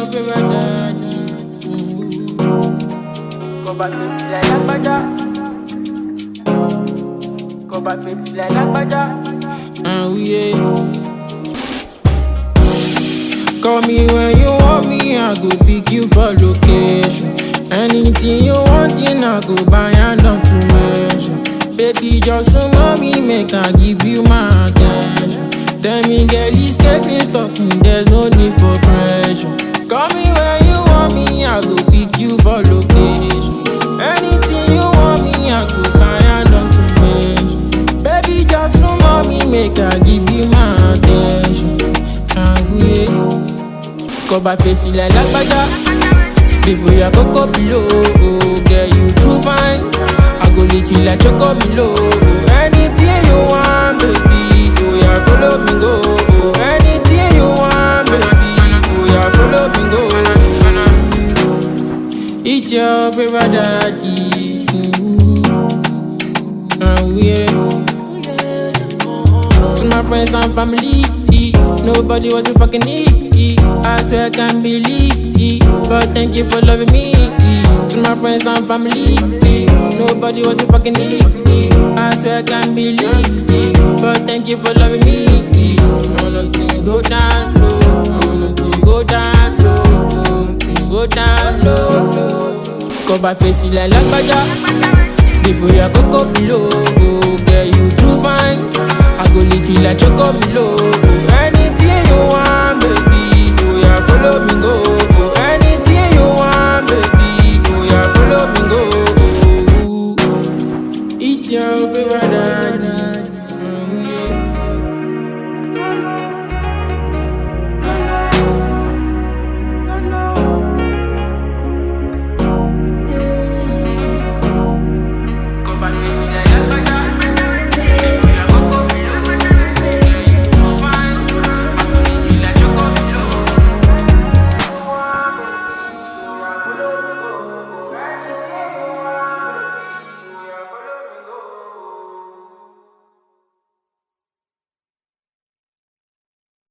your favorite daddy. Go back to like Lagbaja. Go back to like Lagbaja. And we yeah. Call me when you want me, I go pick you for location. Anything you want, in I go buy and not to mention. Baby, just know me, make I give you my attention. Tell me, girl, it's getting talking, there's no need for pressure. Call me when you want me, I go pick you for location. Anything you want me, I go buy and not to mention. Baby, just know me, make I give you my attention. And we Cover face like Lagbaja People, ya coco below Girl, you too fine I go lick you like Choco Milo Anything you want, baby Oh, yeah, follow me, go Anything you want, baby Oh, yeah, follow me, go It's your favorite daddy mm. And we to my friends and family. Nobody was a fucking need. I swear I can't believe. But thank you for loving me. To my friends and family. Nobody was a fucking need. I swear I can't believe. But thank you for loving me. I wanna see you go down low. I wanna see you go down low. Go down low. Cover face like Lagbaja. People, ya coco below. Girl, you too fine. I go lick you like Choco Milo. Anything you want, baby. Oh, yeah, follow me, go.